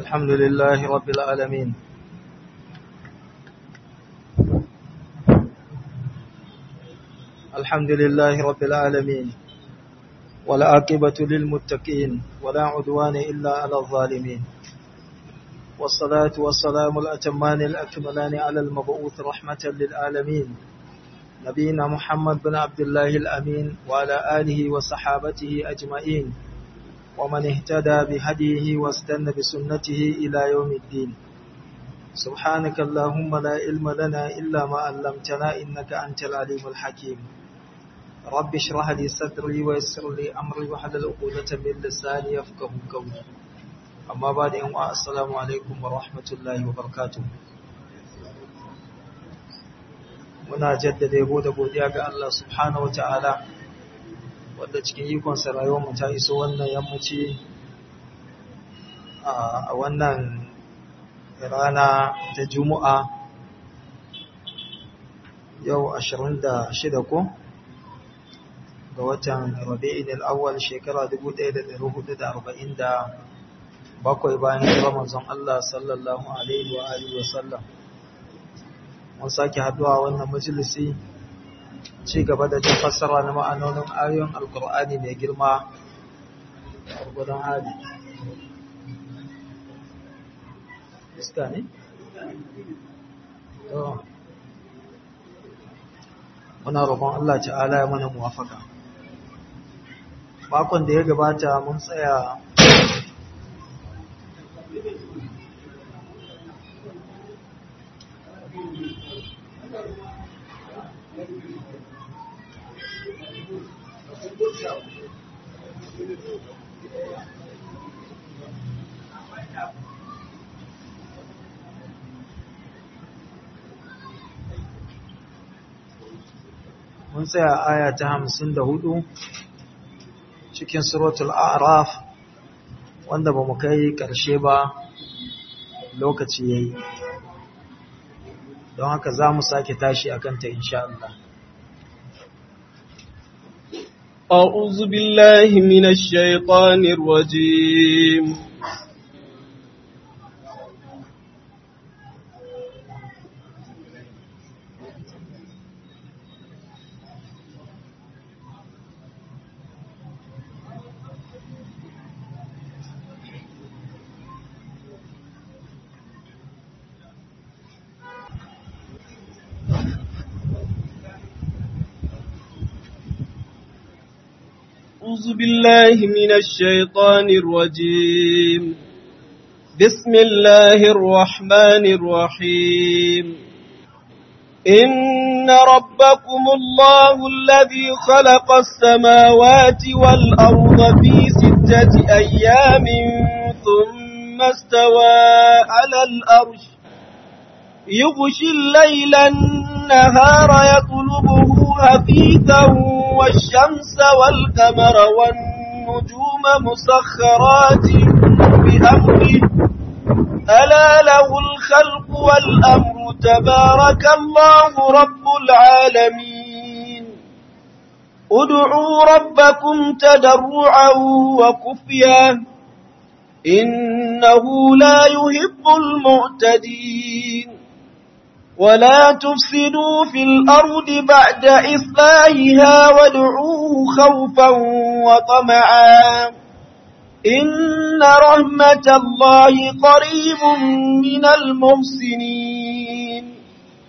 الحمد لله رب العالمين الحمد لله رب العالمين والعاقبة للمتقين ولا عدوان إلا على الظالمين والصلاة والسلام الأتمان الأكملان على المبعوث رحمة للعالمين نبينا محمد بن عبد الله الأمين وعلى آله وصحابته أجمعين ومن اهتدى بهديه واستنى بسنته إلى يوم الدين سبحانك اللهم لا علم لنا إلا ما علمتنا إنك أنت العليم الحكيم رب اشرح لي صدري ويسر لي أمري وحلل عقدة من لساني يفقه قولي أما بعد أن السلام عليكم ورحمة الله وبركاته muna jaddada yabo da godiya ga Allah subhanahu wataala wanda cikin ikonsa rayuwarmu ta iso wannan yammaci a wannan rana ta juma'a yau 26 ko ga watan rabi'in al'awwal shekara 1447 bayan hijirar manzon Allah sallallahu alaihi wa alihi wa sallam mun sake haduwa wannan majalisi ci gaba da jin fassara na ma'anonin ayoyin alkur'ani mai girma gurgudan hali iska ne? muna roƙon Allah ta'ala ya mana muwafaka makon da ya gabata mun tsaya mun tsaya aya ta hamsin da hudu cikin suratul a'raf wanda ba mu kai ƙarshe ba lokaci ya yi don haka za mu sake tashi a kanta insha Allah أعوذ بالله من الشيطان الرجيم أعوذ بالله من الشيطان الرجيم بسم الله الرحمن الرحيم إن ربكم الله الذي خلق السماوات والأرض في ستة أيام ثم استوى على الأرش يغشي الليل النهار يطلبه هفيثا والشمس والقمر والنجوم مسخرات بأمره ألا له الخلق والأمر تبارك الله رب العالمين ادعوا ربكم تدرعا وكفيا إنه لا يحب المعتدين ولا تفسدوا في الأرض بعد إصلاحها وادعوه خوفا وطمعا إن رحمة الله قريب من المحسنين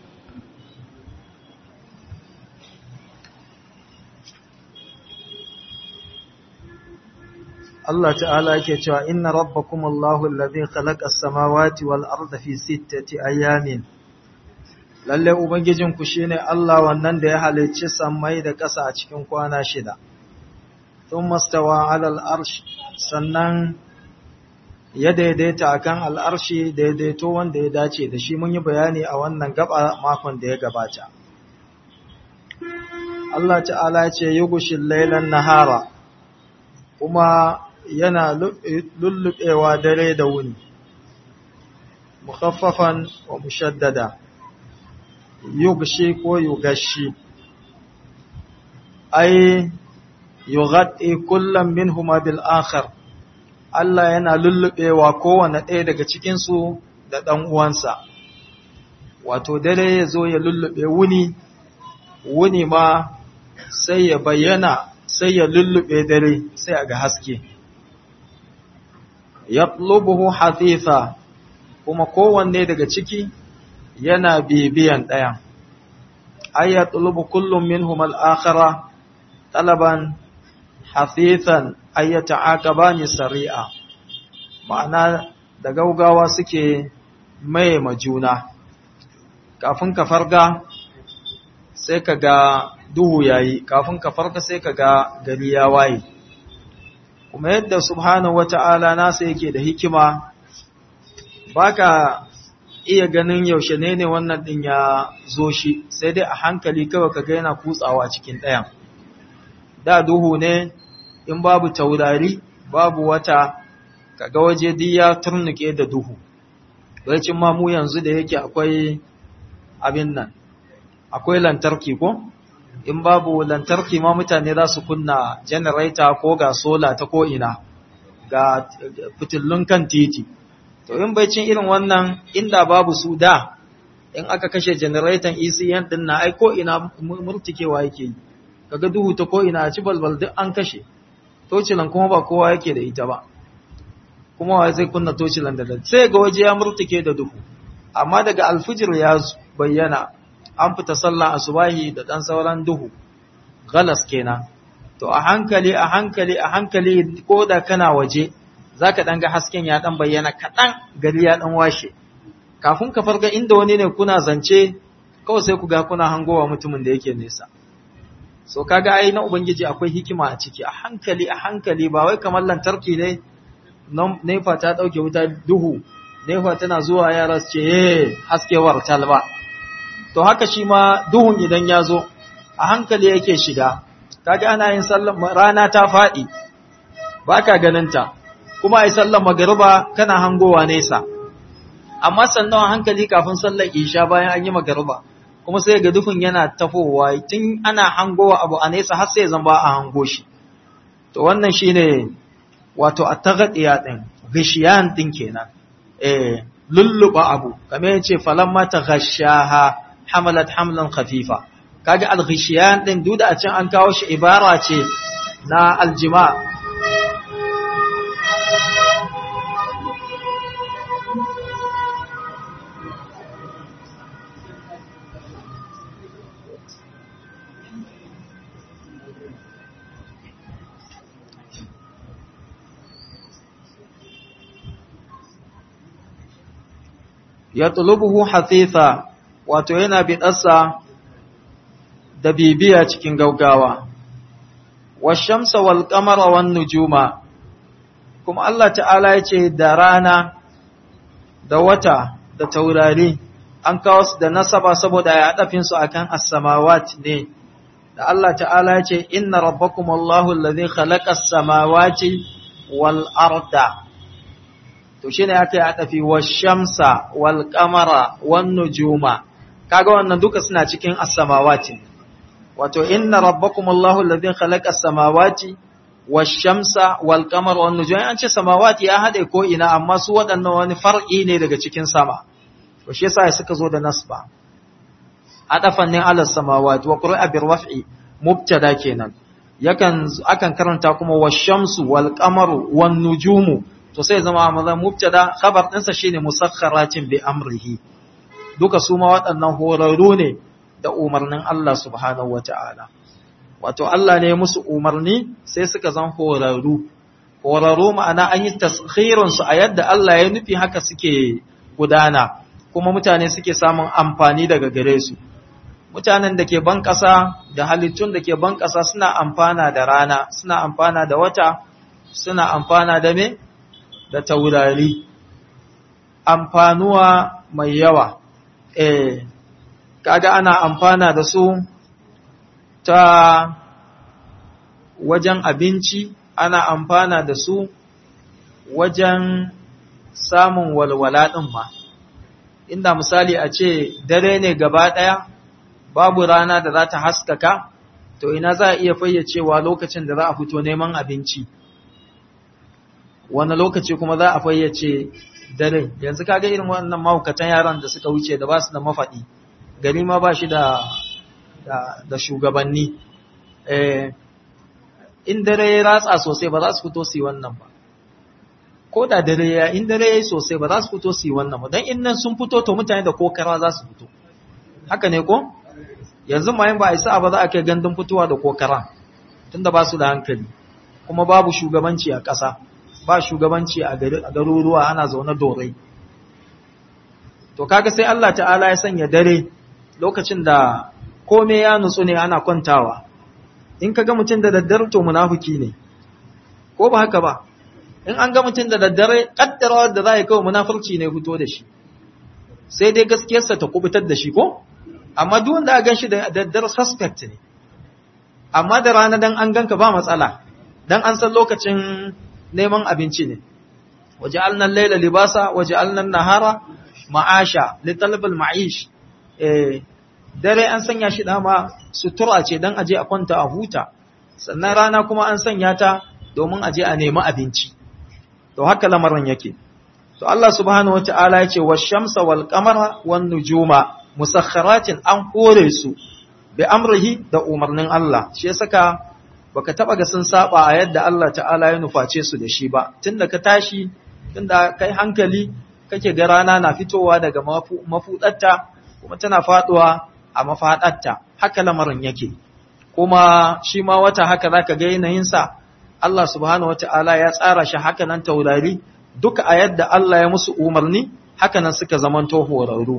Allah ta'ala yake cewa inna rabbakumullahu alladhi khalaqa as-samawati wal arda fi sittati ayamin lalle Ubangijinku shi ne Allah wannan da ya halicci sammai da ƙasa a cikin kwana shida, tun mastawa alal arshi sannan ya daidaita a kan al'arshi daidaito wanda ya dace da shi mun yi bayani a wannan gaba makon da ya gabata. Allah ta'ala ce yi gushin lailan nahara, kuma yana lullubewa dare da wuni, mukhaffafan wa mushaddada. yugshi ko yugashi ai yughatti kullam minhuma bil akhar Allah yana lullubewa kowane ɗaya daga cikinsu da ɗan uwansa wato dare ya zo ya lullube wuni wuni ma sai ya bayyana sai ya lullube dare sai a ga haske yatlubuhu hathifa kuma kowanne daga ciki yana bibiyan ɗayan ay yatlubu kullum minhum al-akhara talaban hafifan ay yata'aqabani sari'a ma'ana da gaugawa suke mai majuna kafin ka farga sai ka ga duhu yayi kafin ka farka sai ka ga gari ya waye kuma yadda subhanahu wata'ala nasa yake da hikima baka iya ganin yaushe ne ne wannan din ya zo shi sai dai a hankali kawai ka ga yana kutsawa cikin ɗayan da duhu ne in babu taurari babu wata kaga waje duk ya turnuke da duhu baicin ma mu yanzu da yake akwai abin nan akwai lantarki ko in babu lantarki ma mutane za su kunna generator ko ga sola ta ko ina ga fitillun kan titi to in bai cin irin wannan inda babu su da in aka kashe generator ECN din na ai ko ina murtikewa yake yi kaga duhu ta ko ina a ci balbal duk an kashe tocilan kuma ba kowa yake da ita ba kuma wa zai kunna tocilan da sai ga waje ya murtike da duhu amma daga alfijir ya bayyana an fita sallah asubahi da dan sauran duhu galas kenan to a hankali a hankali a hankali ko da kana waje zaka dan ga hasken ya dan bayyana kadan gari ya dan washe kafin ka farga inda wani ne kuna zance kawai sai ku ga kuna hangowa mutumin da yake nesa so kaga ai na ubangiji akwai hikima a ciki a hankali a hankali ba wai kamar lantarki ne nefa ta dauke wuta duhu nefa tana zuwa yara su ce eh haskewar talba to haka shi ma duhun idan ya zo a hankali yake shiga kaga ana yin sallar rana ta faɗi ba ka ganinta kuma ai sallar magariba kana hangowa nesa amma sannan a hankali kafin sallar isha bayan an yi magariba kuma sai ga duhun yana tafowa tun ana hangowa abu a nesa har sai zan ba a hango shi to wannan shine wato at-taghdiya din gishiyan din kenan eh lulluba abu kamar yace falamma taghashaha hamalat hamlan khafifa kaga al-ghishiyan din duk da a can an kawo shi ibara ce na aljima ya tulubuhu hafifa wato yana biɗarsa da bibiya cikin gaugawa, washamsa wal ƙamara wan nujuma, kuma Allah ta'ala ya ce da rana, da wata, da taurari, an kawo su da nasaba saboda ya haɗafinsu a kan assamawat ne, da Allah ta'ala ya ce, Inna rabbakum Allahu lalzi khalaƙas samawati wal arda. To shi ne aka yi haɗafi washamsa wal ƙamara wan nujuma. kaga wannan duka suna cikin as-samawati wato inna rabbakum Allahu alladhi khalaqa as-samawati wash-shamsa wal-qamara wan-nujuma an ce samawati ya hade ko ina amma su waɗannan wani far'i ne daga cikin sama to shi yasa suka zo da nasba adafan ne ala samawati wa qur'a bir raf'i mubtada kenan yakan akan karanta kuma wash-shamsu wal-qamaru wan-nujumu to sai zama maza mubtada khabar ɗinsa shine musakhkharatin bi amrihi duka su ma waɗannan horarru ne da umarnin Allah subhanahu wa ta'ala. Wato Allah ne musu umarni sai suka zan horarru, horarru ma'ana an yi tashirinsu a yadda Allah ya nufi haka suke gudana, kuma mutane suke samun amfani daga gare su. Mutanen da ke ban ƙasa da halittun da ke ban ƙasa suna amfana da rana, suna amfana da wata, suna amfana da me? Da taurari. Amfanuwa mai yawa. eh kaga ana amfana da su ta wajen abinci ana amfana da su wajen samun walwala ɗin ma inda misali a ce dare ne gaba ɗaya babu rana da za ta haskaka to ina za a iya fayyacewa lokacin da za a fito neman abinci wani lokaci kuma za a fayyace dare yanzu kaga irin wannan mahaukatan yaran da suka wuce da ba su da mafaɗi gari ma ba shi da da shugabanni in dare ya ratsa sosai ba za su fito su yi wannan ba ko da dare ya in dare ya yi sosai ba za su fito su yi wannan ba don in nan sun fito to mutane da kokara za su fito haka ne ko yanzu ma yin ba a isa ba za a kai gandun fitowa da kokara tunda ba su da hankali kuma babu shugabanci a ƙasa ba shugabanci a garuruwa ana zaune dorai to kaga sai Allah ta'ala ya sanya dare lokacin da kome ya nutsu ne ana kwantawa in ka ga mutum da daddare to munafiki ne ko ba haka ba in an ga mutum da daddare kaddarawa da za a yi kawai munafurci ne fito da shi sai dai gaskiyarsa ta kubutar da shi ko amma duk wanda a gan shi da daddare suspect ne amma da rana dan an ganka ba matsala dan an san lokacin neman abinci ne waje alnan laila libasa waje alnan nahara ma'asha litalabal ma'ish eh dare an sanya shi dama sutura ce dan aje a kwanta a huta sannan rana kuma an sanya ta domin aje a nemi abinci to haka lamarin yake to Allah subhanahu wataala ya ce wash-shamsa wal-qamara wan-nujuma musakhkharatin an hore su bi amrihi da umarnin Allah shi ya saka baka taba ga sun saba a yadda Allah ta'ala ya nuface su da shi ba tunda ka tashi tunda kai hankali kake ga rana na fitowa daga mafudatta kuma tana faduwa a mafaɗatta haka lamarin yake kuma shi ma wata haka zaka ga yanayinsa Allah subhanahu wata'ala ya tsara shi haka nan taurari duka a yadda Allah ya musu umarni haka nan suka zamanto horarru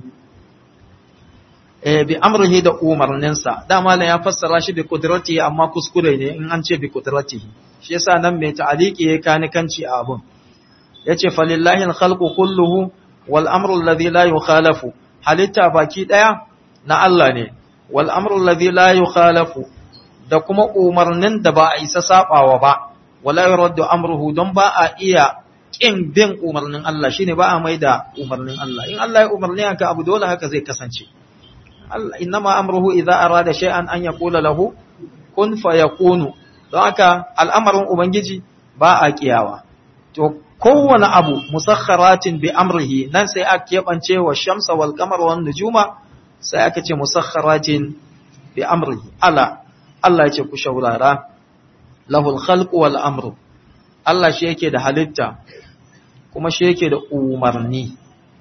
eh bi amrihi da umarninsa dama ne ya fassara shi bi qudratihi amma kuskure ne in an ce bi qudratihi shi yasa nan mai ta'aliki ya kani kanci a abun yace falillahi al-khalqu kulluhu wal amru alladhi la yukhalafu halitta baki daya na Allah ne, wal amrul ladhi la yukhalafu da kuma umarnin da ba a isa sabawa ba, wala yuraddu amruhu don ba a iya kin bin umarnin Allah shine ba a mai da umarnin Allah. In Allah ya umarni haka abu dole haka zai kasance. Allah innama amruhu idza arada shay'an an yaqula lahu kun fayakunu. Don haka al'amarin Ubangiji ba a kiyawa. To kowane abu musakharatin bi amrihi nan sai a keɓance wa shamsa wal qamar wan nujuma sai aka ce musakharatin bi amrihi ala Allah ya ce ku shaurara lahul khalqu wal amru Allah shi yake da halitta kuma shi yake da umarni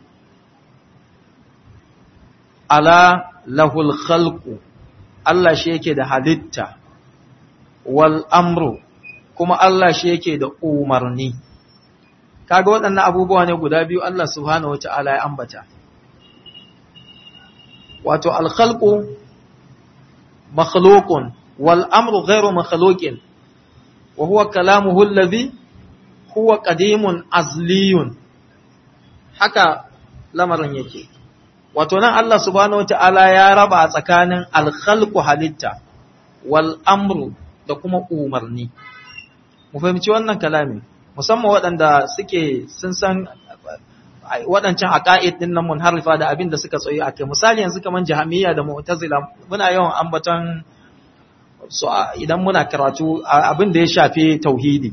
ala lahul khalqu Allah shi yake da halitta wal amru kuma Allah shi yake da umarni kaga waɗannan abubuwa ne guda biyu Allah subhanahu wataala ya ambata wato alkhalqu makhluqun wal amru ghayru makhluqin wa huwa kalamuhu alladhi huwa qadimun azliyun haka lamarin yake wato nan Allah subhanahu wataala ya raba a tsakanin alkhalqu halitta wal amru da kuma umarni mu fahimci wannan kalami musamman waɗanda suke sun san waɗancan aqaid din nan munharifa da abin da suka tsoyi akai misali yanzu kaman jahamiyya da mu'tazila muna yawan ambaton so idan muna karatu abin da ya shafi tauhidi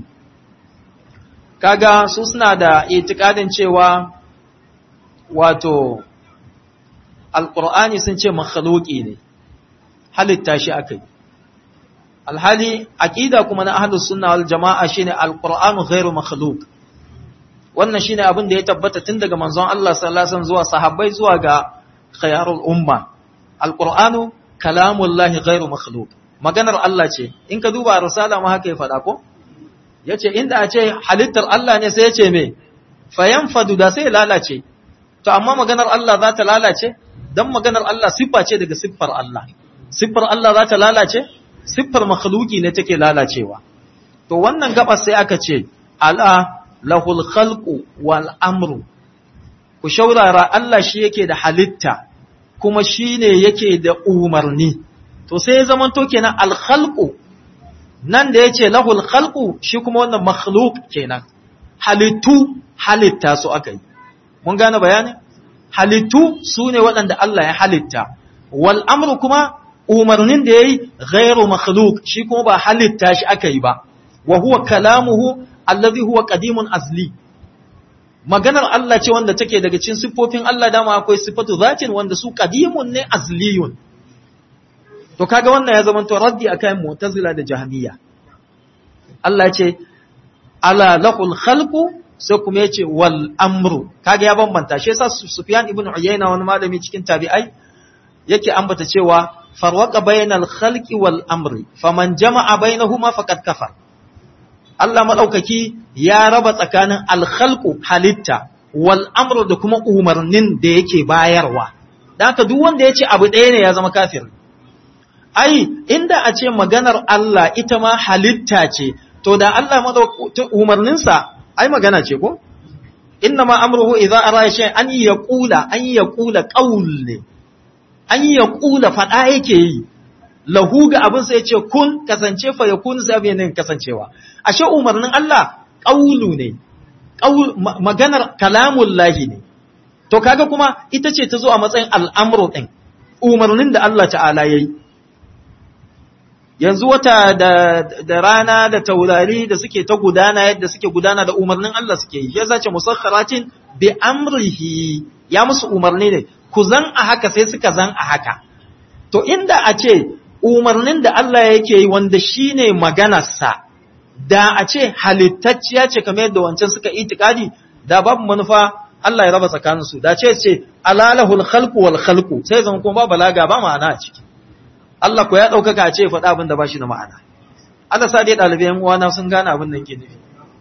kaga su suna da itikadin cewa wato alqur'ani sun ce makhluqi ne halitta shi akai alhali aqida kuma na ahlus sunna wal jamaa shine alqur'anu ghairu makhluq wannan shine abin da ya tabbata tun daga manzon Allah sallallahu alaihi wasallam zuwa sahabbai zuwa ga khayarul umma alqur'anu kalamullahi ghairu makhluq maganar Allah ce in ka duba risala ma haka ya faɗa ko yace inda a ce halittar Allah ne sai yace me fayanfadu da sai lalace to amma maganar Allah za ta lalace dan maganar Allah siffa ce daga siffar Allah siffar Allah za ta lalace siffar makhluki ne take lalacewa to wannan gaba sai aka ce ala lahul khalqu wal amru ku shaurara Allah shi yake da halitta kuma shi ne yake da umarni to sai ya zama to kenan al khalqu nan da yace lahul khalqu shi kuma wannan makhluq kenan halittu halitta su aka yi mun gane bayanin halittu su ne waɗanda Allah ya halitta wal amru kuma umarnin da yayi ghairu makhluq shi kuma ba halitta shi aka yi ba wa huwa kalamuhu allazi huwa qadimun azli maganar Allah ce wanda take daga cikin siffofin Allah dama akwai sifatu zatin wanda su qadimun ne azliyun to kaga wannan ya zama to raddi akan mu'tazila da jahmiya Allah ya ce ala lahul khalqu sai kuma ya ce wal amru kaga ya bambanta shi yasa Sufyan ibn Uyayna wani malami cikin tabi'ai yake ambata cewa farwaqa bainal khalqi wal amri faman jama'a bainahuma faqad kafar Allah madaukaki ya raba tsakanin al khalqu halitta wal amru da kuma umarnin da yake bayarwa dan haka duk wanda ya ce abu ɗaya ne ya zama kafir ai inda a ce maganar Allah ita ma halitta ce to da Allah umarninsa ai magana ce ko inna ma amruhu idza ara shay an yaqula an yaqula qaul ne an yaqula fada yake yi lahu ga abin sai yace kun kasance fa yakun sai abin ne kasancewa ashe umarnin Allah qaulu ne qaul maganar kalamul lahi ne to kaga kuma ita ce ta zo a matsayin al'amru din umarnin da Allah ta'ala yayi yanzu wata da, da rana da taurari da suke ta gudana yadda suke gudana da umarnin Allah suke yi ya zace musakharatin bi amrihi ya musu umarni ne ku zan a haka sai suka zan a haka to inda a ce umarnin da Allah yake yi wanda shine maganarsa da a ce halittacciya ce kamar yadda wancan suka itikadi da babu manufa Allah ya raba tsakaninsu da ce ce alalahul khalqu wal khalqu sai zan kuma ba balaga ba ma'ana a ciki Allah ko ya ɗaukaka ce faɗa abin da ba shi da ma'ana. Allah sa dai ɗalibai ‘yan uwana sun gane abin da ke nufi.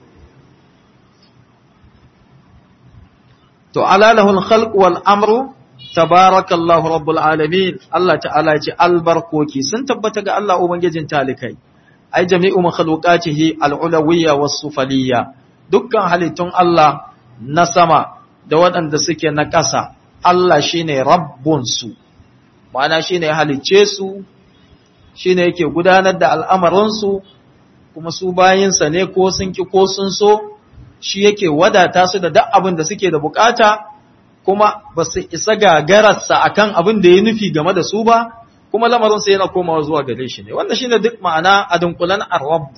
To, alalahul khalq wal amru, tabarakallahu rabbul alamin, Allah ta'ala ce albarkoki sun tabbata ga Allah Ubangijin talikai, ai jami'u makhluqatihi al'ulawiyya was sufaliyya dukkan halittun Allah na sama da waɗanda suke na ƙasa, Allah shine rabbunsu. ma'ana shi ne halicce su shi ne yake gudanar da al'amarinsu kuma su bayinsa ne ko sun ki ko sun so shi yake wadata su da duk abin da suke da bukata kuma ba su isa gagararsa a kan abin da ya nufi game da su ba kuma lamarinsa yana komawa zuwa gare shi ne wannan shi ne duk ma'ana a dunkulan arwabu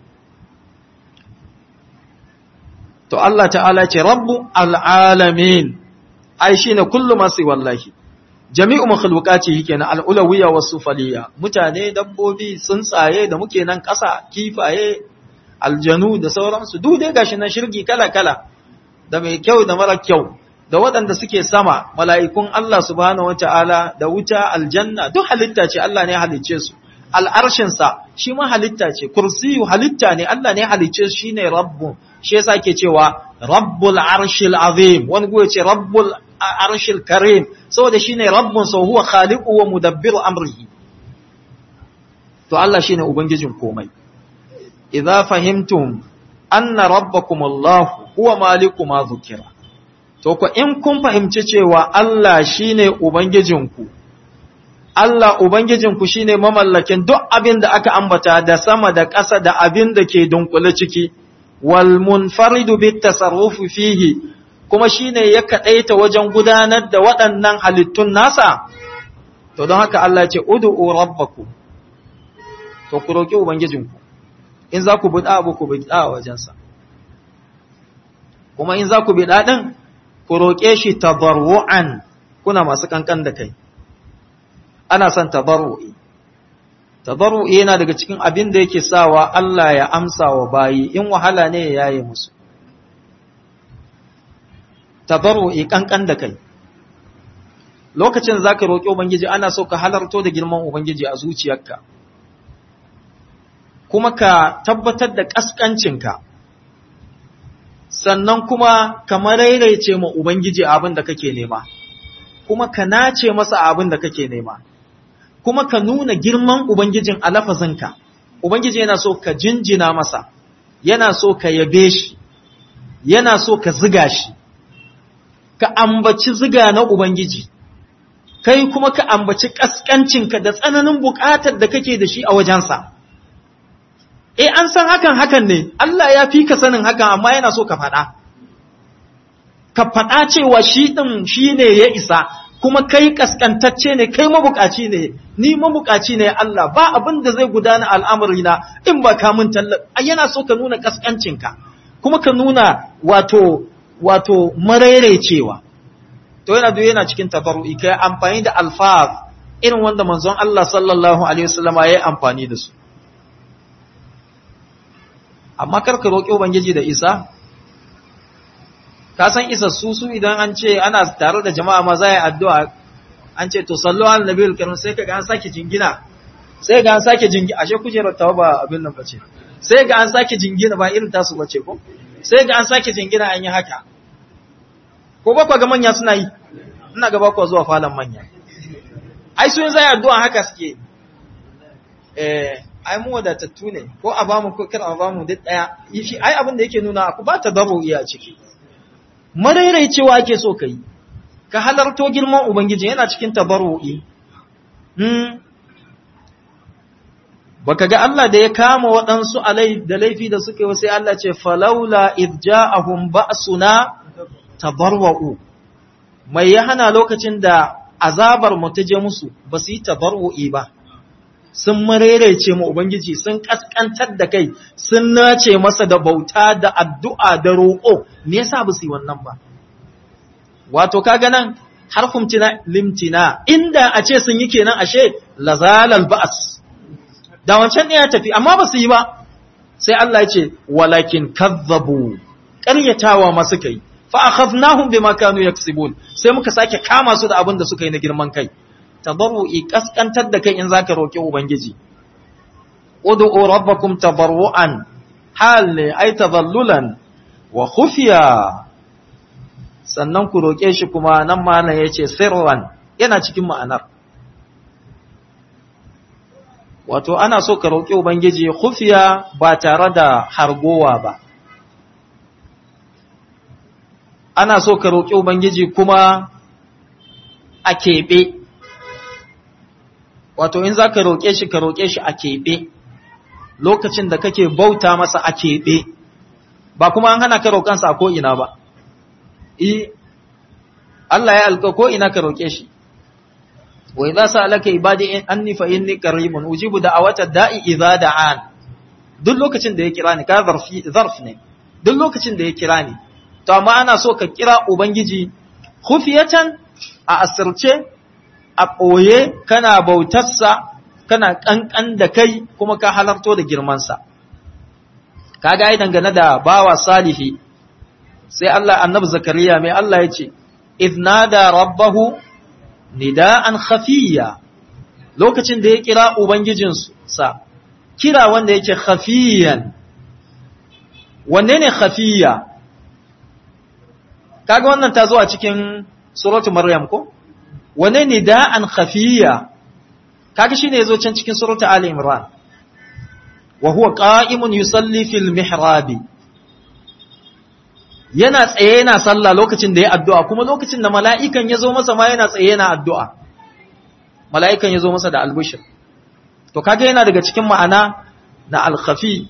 to Allah ta'ala ce rabbu al'alamin ai shi ne kullum masu wallahi jami'u makhluqati kenan al'ulawiyya was sufaliyya mutane dabbobi tsuntsaye da muke nan ƙasa kifaye aljanu da sauransu duk dai gashi nan shirgi kala kala da mai kyau da mara kyau da waɗanda suke sama mala'ikun Allah subhanahu wataala da wuta aljanna duk halitta ce Allah ne halicce su al'arshin sa shi ma halitta ce kursiyu halitta ne Allah ne halicce shi ne rabbu shi yasa ke cewa rabbul arshil azim wani goye ce rabbul arshil karim saboda shine rabbun sa huwa khaliqu wa mudabbiru amrihi to Allah shine ubangijin komai idza fahimtum anna rabbakum Allah huwa maliku ma zukira to ko in kun fahimci cewa Allah shine ubangijinku Allah ubangijinku shine mamallakin duk abin da aka ambata da sama da ƙasa da abin da ke dunkule ciki wal munfaridu bit tasarrufi fihi kuma shi ne ya kaɗaita wajen gudanar da waɗannan halittun nasa, to don haka Allah ce, Udu'u rabbaku, to ku roƙi Ubangijinku, in za ku biɗa abu ku biɗa a wajensa, kuma in za ku biɗa ɗin, ku roƙe shi tabarru'an kuna masu kankan da kai, ana son tabarru'i. Tabarru'i yana daga cikin abin da yake sawa Allah ya amsa wa bayi, in wahala ne ya yaye musu. tabarru'i kankan da kai lokacin za ka roƙi ubangiji ana so ka halarto da girman ubangiji a zuciyarka kuma ka tabbatar da ƙasƙancinka sannan kuma ka marairaice ma ubangiji abin da kake nema kuma ka nace masa abin da kake nema kuma ka nuna girman ubangijin a lafazinka ubangiji yana so ka jinjina masa yana so ka yabe shi yana so ka ziga shi ka ambaci ziga na Ubangiji, kai kuma ka ambaci ƙasƙancinka da tsananin buƙatar da kake da shi a wajensa. E, an san hakan hakan ne, Allah ya fi ka sanin hakan amma yana so ka faɗa. Ka faɗa cewa shi ɗin shi ne ya isa, kuma kai ƙasƙantacce ne, kai mabuƙaci ne, ni mabuƙaci ne Allah, ba abin da zai gudana al'amarina in ba ka mun tallafi, yana so ka nuna ƙasƙancinka. kuma ka nuna wato wato maraicewa to yana duk yana cikin tabarru'i kai amfani da alfaz irin wanda manzon Allah sallallahu alaihi wasallam ya yi amfani da su amma kar ka roƙi ubangiji da isa ka san isa su su idan an ce ana tare da jama'a ma za yi addu'a an ce to sallu ala nabiyul karim sai ka ga an sake jingina sai ga an sake jingina ashe kujerar tawa ba abin nan bace sai ga an sake jingina ba irin tasu bace ko sai ga an sake jingina an yi haka ko ba ga manya suna yi ina ga ba ku zuwa falon manya ai su yin zai addu'a haka suke eh ai mu wadatattu ne ko a bamu ko kar a bamu duk daya shi ai abin da yake nuna ku ba ta dabo iya ciki cewa ake so kai ka halarto girman ubangiji yana cikin tabarru'i hmm baka ga Allah da ya kama waɗansu alai da laifi da suka yi sai Allah ce falaula idja'ahum ba'suna tabarwa'u mai ya hana lokacin da azabar mu ta je musu ba su yi tabarwu'i ba sun marerece mu ubangiji sun kaskantar da kai sun nace masa da bauta da addu'a da roƙo me yasa ba su yi wannan ba wato kaga nan harfin limtina inda a ce sun yi kenan ashe lazalal ba'as da wancan ne ya tafi amma ba su yi ba sai Allah ya ce walakin kazzabu ƙaryatawa ma suka yi fa akhadnahum bima kanu yaksibun sai muka sake kama su da abin da suka yi na girman kai tadarru'i kaskantar da kai in zaka roki ubangiji ud'u rabbakum tadarruan hal ne ay tadallulan wa khufiya sannan ku roke shi kuma nan malam yace sirran yana cikin ma'anar wato ana so ka roki ubangiji khufiya ba tare da hargowa ba ana so ka roƙi Ubangiji kuma a keɓe, wato in za ka roƙe shi ka roƙe shi a keɓe, lokacin da kake bauta masa a keɓe, ba kuma an hana ka roƙansa a ko'ina ba, I, Allah ya alka ko'ina ka roƙe shi, wai za su alaka ibadi an nifa in ni karimun, ujibu da a wata da'i iza da'an, duk lokacin da ya kira ni, ka zarf ne, duk lokacin da ya kira ni, to amma ana so ka kira Ubangiji khufiyatan a asirce a ɓoye kana bautarsa kana ƙanƙan da kai kuma ka halarto da girmansa kaga ai dangane da bawa salihi sai Allah annabi zakariya mai Allah ya ce idnada rabbahu nida'an khafiyya lokacin da ya kira ubangijinsa kira wanda yake khafiyan wanne ne khafiyya kaga wannan ta zo a cikin suratu maryam ko wane ne da'an khafiyya kaga shine yazo can cikin suratu ali imran wa huwa qa'imun yusalli fil mihrab yana tsaye yana sallah lokacin da ya addu'a kuma lokacin da mala'ikan yazo masa ma yana tsaye yana addu'a mala'ikan yazo masa da albushir to kaga yana daga cikin ma'ana na al-khafi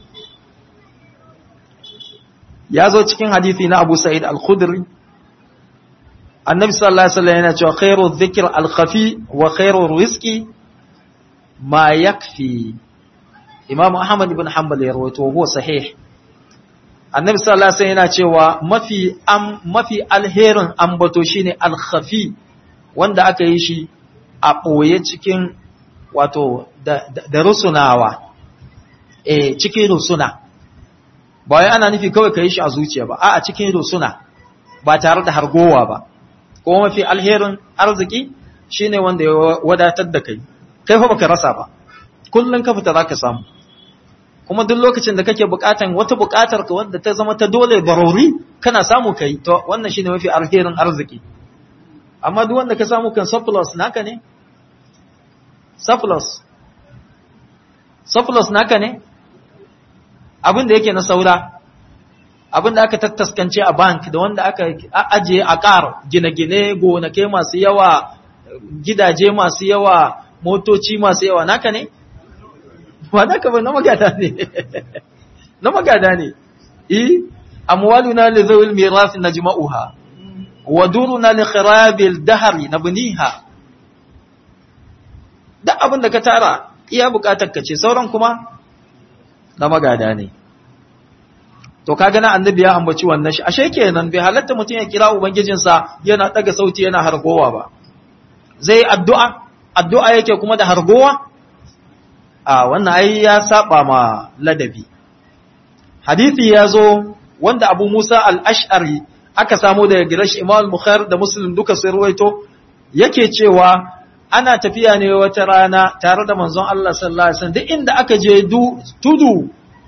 ya zo cikin hadisi na Abu Sa'id al-Khudri annabi sallallahu alaihi wasallam yana cewa khairu dhikr al-khafi wa khairu rizqi ma yakfi Imam Ahmad ibn Hanbal ya rawaito huwa sahih annabi sallallahu alaihi wasallam yana cewa mafi am mafi alherin ambato shine al-khafi wanda aka yi shi a boye cikin wato da, da, da rusunawa eh cikin rusuna ba wai ana nufi kawai ka yi shi a zuciya ba a cikin rusuna ba tare da hargowa ba ko mafi alherin arziki shine wanda ya wadatar da kai kai fa baka rasa ba kullun ka fita zaka samu kuma duk lokacin da kake bukatan wata bukatar ka wanda ta zama ta dole barori kana samu kai to wannan shine mafi alherin arziki amma duk wanda ka samu kan surplus naka ne surplus surplus naka ne abin da yake na saura abin da aka tattaskance a bank da wanda aka ajiye a ƙar gine-gine gonake masu yawa gidaje masu yawa motoci masu yawa naka ne? ba naka ba na magada ne na magada ne i amwaluna li zawil mirasi najma'uha wa duruna li khirabil dahri nabniha da abin da ka tara iya bukatar ka ce sauran kuma na magada ne to kaga na annabi ya ambaci wannan shi ashe kenan bai halatta mutum ya kira ubangijinsa yana daga sauti yana hargowa ba zai addu'a addu'a yake kuma da hargowa a wannan ai ya saba ma ladabi hadisi ya zo wanda abu musa al-ash'ari aka samu daga girashi imam bukhari da muslim duka sai ruwaito yake cewa ana tafiya ne wata rana tare da manzon Allah sallallahu alaihi wasallam duk inda aka je tudu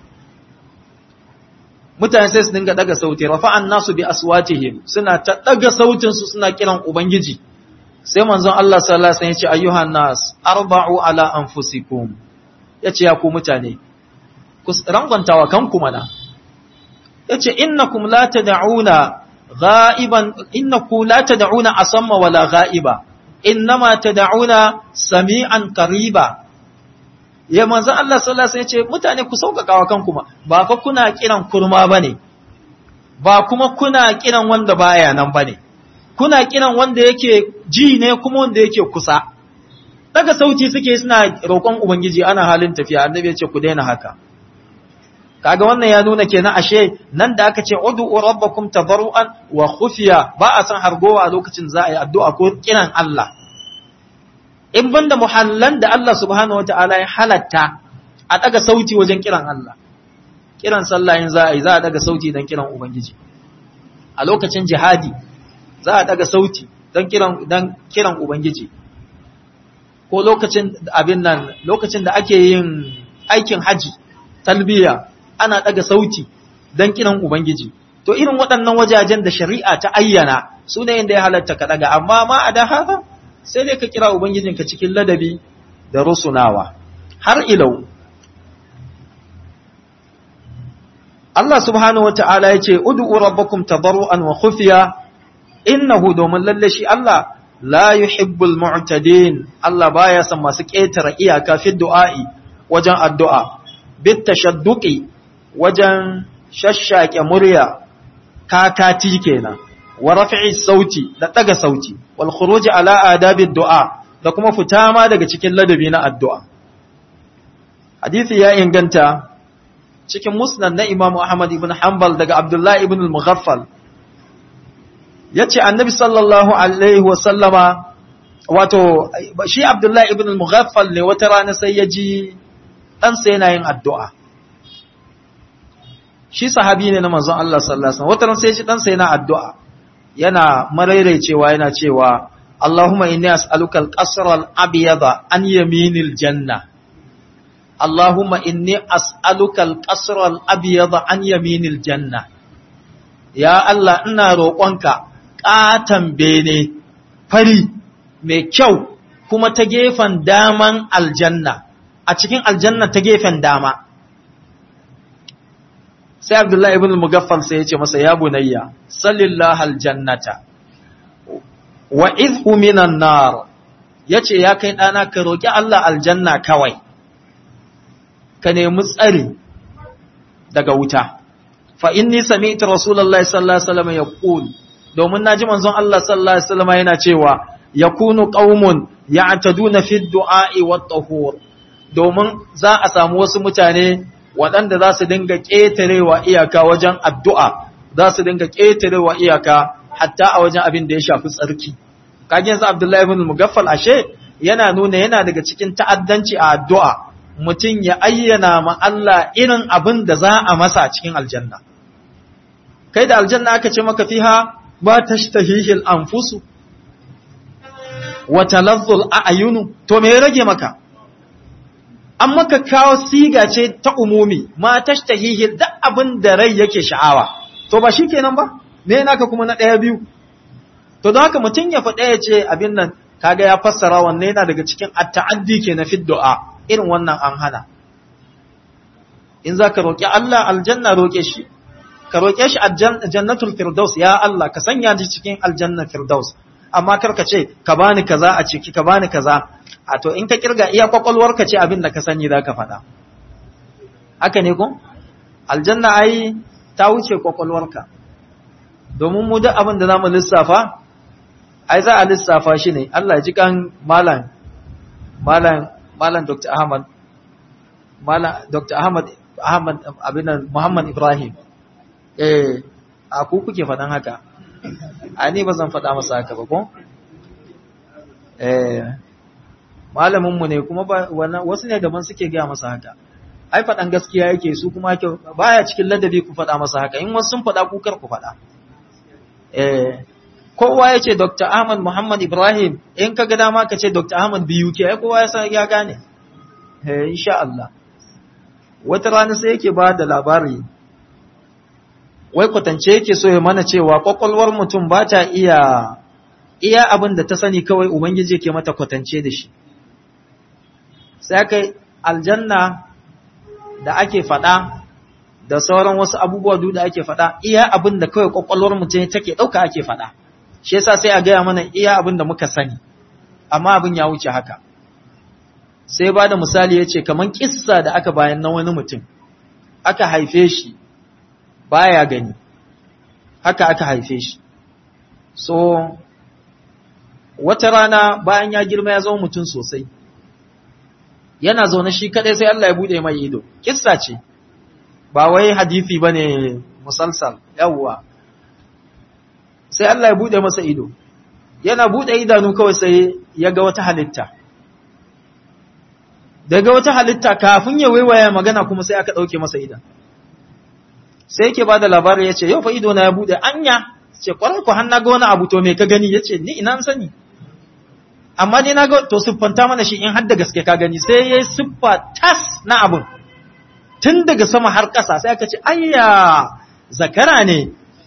mutane sai su dinga daga sauti rafa'an nasu bi aswatihim suna ta daga sautin su suna kiran ubangiji sai manzon Allah sallallahu alaihi wasallam ya ce ayyuhan nas arba'u ala anfusikum yace ya ku mutane ku rangwantawa kanku mana yace innakum la tad'una ghaiban innakum la tad'una asamma wala ghaiba innama tad'una sami'an qariba ya manzo Allah sallallahu alaihi wasallam yace mutane ku sauƙaƙa wa kanku ba fa kuna kiran kurma bane ba kuma kuna kiran wanda baya nan bane kuna kiran wanda yake ji ne kuma wanda yake kusa daga sauti suke suna roƙon ubangiji ana halin tafiya annabi ya ce ku daina haka kaga wannan ya nuna kenan ashe nan da aka ce ud'u rabbakum tadarruan wa khufiya ba a san hargowa a lokacin za a yi addu'a ko kiran Allah in banda muhallan da Allah subhanahu wataala ya halatta a daga sauti wajen kiran Allah kiran sallah in za a yi za a daga sauti dan kiran ubangiji a lokacin jihadi za a daga sauti dan kiran dan kiran ubangiji ko lokacin abin nan lokacin da ake yin aikin haji talbiya ana daga sauti dan kiran ubangiji to irin waɗannan wajajen da shari'a ta ayyana su ne inda ya halatta ka daga amma ma a da haka sai dai ka kira ubangijinka cikin ladabi da rusunawa har ilau Allah subhanahu wata'ala ya ce ud'u rabbakum tadarruan wa khufiya innahu domin lalle shi Allah la yuhibbul mu'tadin Allah baya son masu ƙetare iyaka fi du'a'i wajen addu'a bit tashadduqi wajen shashshake murya kakati kenan wa raf'i sauti da daga sauti wal khuruj ala adabi du'a da kuma fita ma daga cikin ladabi na addu'a hadisi ya inganta cikin musnad na Imam Ahmad ibn Hanbal daga Abdullah ibn al-Mughaffal yace annabi sallallahu alaihi wa sallama wato shi Abdullah ibn al-Mughaffal ne wata rana sai ya ji ɗansa yana yin addu'a shi sahabi ne na manzon Allah sallallahu alaihi wasallam wata ran sai ya ji ɗansa yana addu'a yana maraicewa yana cewa Allahumma inni as'aluka al-qasra al-abyada an yaminil janna Allahumma inni as'aluka al-qasra al-abyada an yaminil janna ya Allah ina roƙonka ƙatan bene fari mai kyau kuma ta gefen daman aljanna a cikin aljanna ta gefen dama sai Abdullahi ibn Mugaffal sai ya ce masa ya bunayya sallallahu aljannata wa idhu minan nar yace ya kai dana ka roki Allah aljanna kawai ka nemi tsari daga wuta fa inni sami'tu rasulullahi sallallahu alaihi wasallam yaqul domin naji manzon Allah sallallahu alaihi wasallam yana cewa yakunu qaumun ya'taduna fi du'a'i wat tahur domin za a samu wasu mutane waɗanda za su dinga ƙetarewa iyaka wajen addu'a za su dinga ƙetarewa iyaka hatta a wajen abin da ya shafi tsarki kage yanzu Abdullahi ibn Mugaffal ashe yana nuna yana daga cikin ta'addanci a addu'a mutum ya ayyana ma Allah irin abin da za a masa a cikin aljanna kai da aljanna aka ce maka fiha ba tashtahihil anfusu wa talazzul a'yunu to me ya rage maka an maka kawo siga ce ta umumi ma tashtahihi duk abin da rai yake sha'awa to ba shikenan ba me naka kuma na daya biyu to don haka mutum ya faɗa ya ce abin nan kaga ya fassara wanne yana daga cikin at-ta'addi ke na du'a irin wannan an hana in zaka roki Allah aljanna roke shi ka roke shi jannatul firdaus ya Allah ka sanya ni cikin aljanna firdaus amma kar ka ce ka bani kaza a ciki ka bani kaza a to in ka kirga iya kwakwalwarka ce abin da ka sani za ka faɗa haka ne ko aljanna ai ta wuce kwakwalwarka domin mu duk abin da za mu lissafa ai za a lissafa shi ne Allah ji kan malam malam malam Dr. Ahmad malam Dr. Ahmad Ahmad abinan Muhammad Ibrahim eh a ku kuke faɗan haka a ni ba zan faɗa masa haka ba ko eh malaminmu ne kuma wasu ne daban suke gaya masa haka ai faɗan gaskiya yake su kuma baya cikin ladabi ku faɗa masa haka in wasu sun faɗa ku kar ku faɗa eh kowa ya ce Dr. Ahmad Muhammad Ibrahim in ka ga dama ka ce Dr. Ahmad biyu ke ai kowa ya san ya gane eh insha Allah wata rana sai yake ba da labari wai kwatance yake so ya mana cewa kwakwalwar mutum ba ta iya iya abin da ta sani kawai ubangiji ke mata kwatance da shi sai kai aljanna da ake faɗa da sauran wasu abubuwa duk da ake faɗa iya abin da kawai kwakwalwar mutum take ɗauka ake faɗa shi yasa sai a gaya mana iya abin da muka sani amma abin ya wuce haka sai ba da misali ya ce kamar kissa da aka bayan na wani mutum aka haife shi baya gani haka aka haife shi so wata rana bayan ya girma ya zama mutum sosai yana zaune shi kadai sai Allah ya bude mai ido kissa ce ba wai hadisi bane musalsal yawwa sai Allah ya bude masa ido yana bude idanu kawai sai ya ga wata halitta daga wata halitta kafin ya waiwaya magana kuma sai aka dauke masa idan sai yake bada labarin yace yau fa ido na ya bude anya ce kwarar ku har na ga wani abu to me ka gani yace ni ina sani amma dai na ga to siffanta mana shi in har da gaske ka gani sai yayi siffa tas na abun tun daga sama har ƙasa sai aka ce ayya zakara ne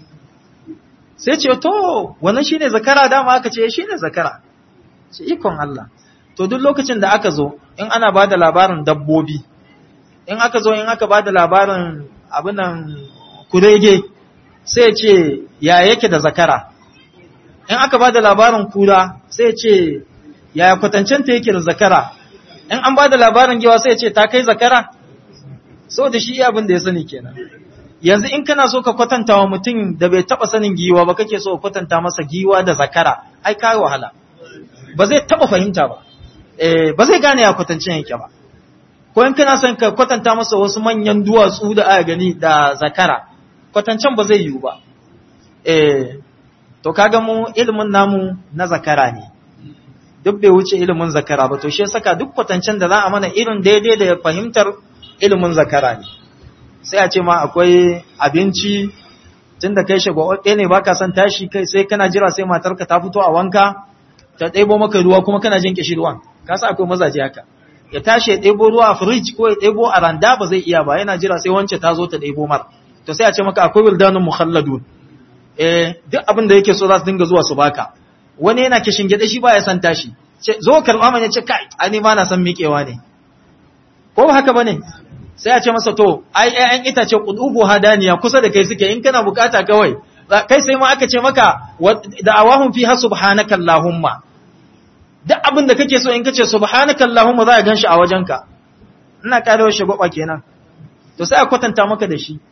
sai ce to wannan shine zakara dama aka ce shine zakara ce ikon Allah to duk lokacin da aka zo in ana bada labarin dabbobi in aka zo in aka bada labarin abinan kurege sai ce ya yake da zakara in aka bada labarin kura sai ce yaya kwatancenta yake da zakara in an bada labarin giwa sai ce ta kai zakara so da shi abin da ya sani kenan yanzu in kana so ka kwatanta wa mutum da bai taba sanin giwa ba kake so ka kwatanta masa giwa da zakara ai kai wahala ba zai taba fahimta ba eh ba zai gane ya kwatancin yake ba ko in kana son ka kwatanta masa wasu manyan duwatsu da aka gani da zakara kwatancen ba zai yiwu ba eh to kaga mu ilimin namu na zakara ne duk bai wuce ilimin zakara ba to shi saka duk kwatancen da za a mana irin daidai da fahimtar ilimin zakara ne sai a ce ma akwai abinci tun da kai shagwaɓe ne baka son tashi kai sai kana jira sai matarka ta fito a wanka ta ɗebo maka ruwa kuma kana jin kishi ruwan ka sa akwai mazaje haka ya tashi ya ɗebo ruwa a firij ko ya ɗebo a randa ba zai iya ba yana jira sai wance ta zo ta ɗebo mar to sai a ce maka akwai wildanun mukhalladun eh duk abin da yake so za su dinga zuwa su baka wani yana kishin gida shi baya son tashi zo karɓa mana ce kai ani ma na san miƙewa ne ko ba haka bane sai a ce masa to ai ƴaƴan itace qudubu hadaniya kusa da kai suke in kana bukata kawai kai sai ma aka ce maka da awahum fiha subhanaka allahumma duk abin da kake so in kace subhanaka allahumma za ka ganshi a wajenka ina karewa shi gwaba kenan to sai a kwatanta maka da shi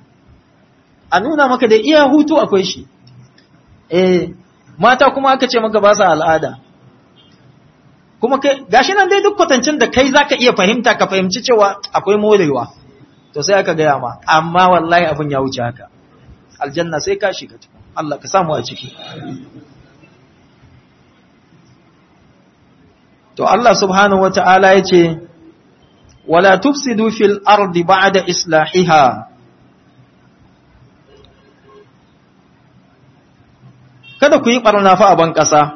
a nuna maka da iya hutu akwai shi eh mata kuma aka ce maka ba sa al'ada kuma kai gashi nan dai duk kwatancin da kai zaka iya fahimta ka fahimci cewa akwai morewa to sai aka gaya ma amma wallahi abin ya wuce haka aljanna sai ka shiga Allah ka samu a ciki to Allah subhanahu wata'ala yace wala tufsidu fil ardi ba'da islahiha kada ku yi barna fa a ban kasa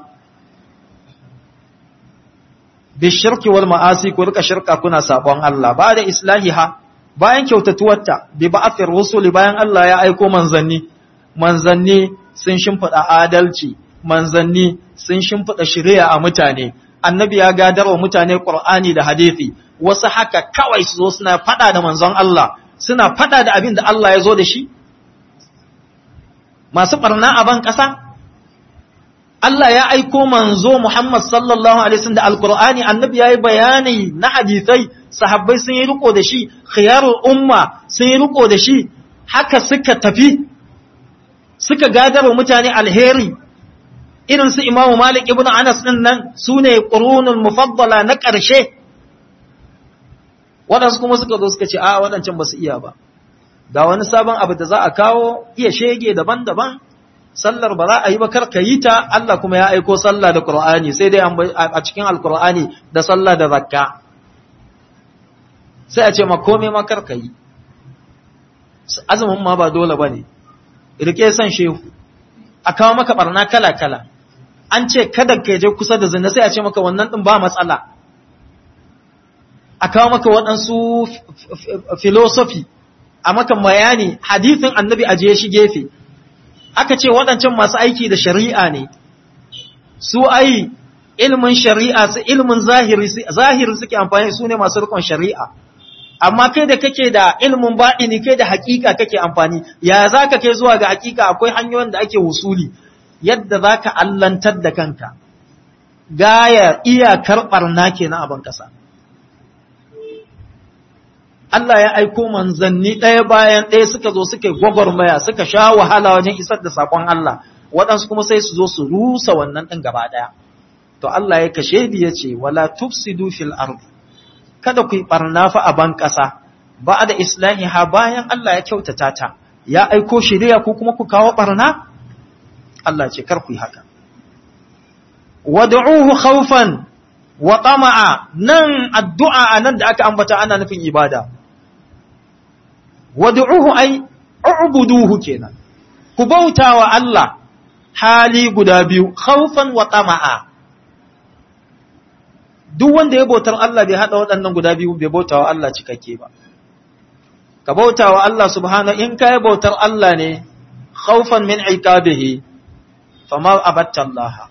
bishirki wal ma'asi ku rika shirka kuna sabon Allah ba da islahiha bayan kyautatuwarta bi ba'athir rusuli bayan Allah ya aiko manzanni manzanni sun shimfida adalci manzanni sun shimfida shari'a a mutane annabi ya gadar wa mutane qur'ani da hadisi wasu haka kawai su zo suna fada da manzon Allah suna fada da abin da Allah ya zo da shi masu barna a ban kasa Allah ya aiko manzo Muhammad sallallahu alaihi wasallam da Alkur'ani annabi yayi bayani na hadisai sahabbai sun yi riko da shi khiyarul umma sun yi riko da shi haka suka tafi suka gadarwa mutane alheri irin su Imam Malik ibn Anas din nan sune qurunul mufaddala na ƙarshe wadansu kuma suka zo suka ce a wadancan ba su iya ba ga wani sabon abu da za a kawo iya shege daban-daban sallar ba za a yi ba kar ka yi ta Allah kuma ya aiko sallah da Qur'ani sai dai a cikin Al-Qur'ani da sallah da zakka sai a ce ma komai ma kar ka yi azumin ma ba dole bane rike san shehu a kawo maka barna kala-kala an ce kada ka je kusa da zina sai a ce maka wannan din ba matsala a kawo maka waɗansu filosofi a maka bayani hadithin annabi a je shi gefe aka ce waɗancan masu aiki da shari'a ne su ai ilmin shari'a su ilmin zahiri zahiri suke amfani su ne masu rikon shari'a amma kai da kake da ilmin baɗini kai da hakika kake amfani ya za ka kai zuwa ga hakika akwai hanyoyin da ake wusuli yadda za ka allantar da kanka gaya iyakar ɓarna ke na abin ƙasa Allah ya aiko manzanni ɗaya bayan ɗaya suka zo suka gwagwarmaya suka sha wahala wajen isar da saƙon Allah waɗansu kuma sai su zo su rusa wannan ɗin gaba ɗaya to Allah ya kashe bi ya ce wala tufsidu fil ardi kada ku yi ɓarna fa a ban ƙasa ba da islahiha bayan Allah ya kyautata ta ya aiko shari'a ko kuma ku kawo ɓarna Allah ce kar ku yi haka wad'uhu khawfan wa tama'a nan addu'a anan da aka ambata ana nufin ibada wad'uhu ay u'buduhu kenan ku bautawa Allah hali guda biyu khawfan wa tama'a duk wanda ya bautar Allah bai hada waɗannan guda biyu bai bautawa Allah cikakke ba ka bautawa Allah subhanahu in kai bautar Allah ne khawfan min iqabihi fama abatta Allah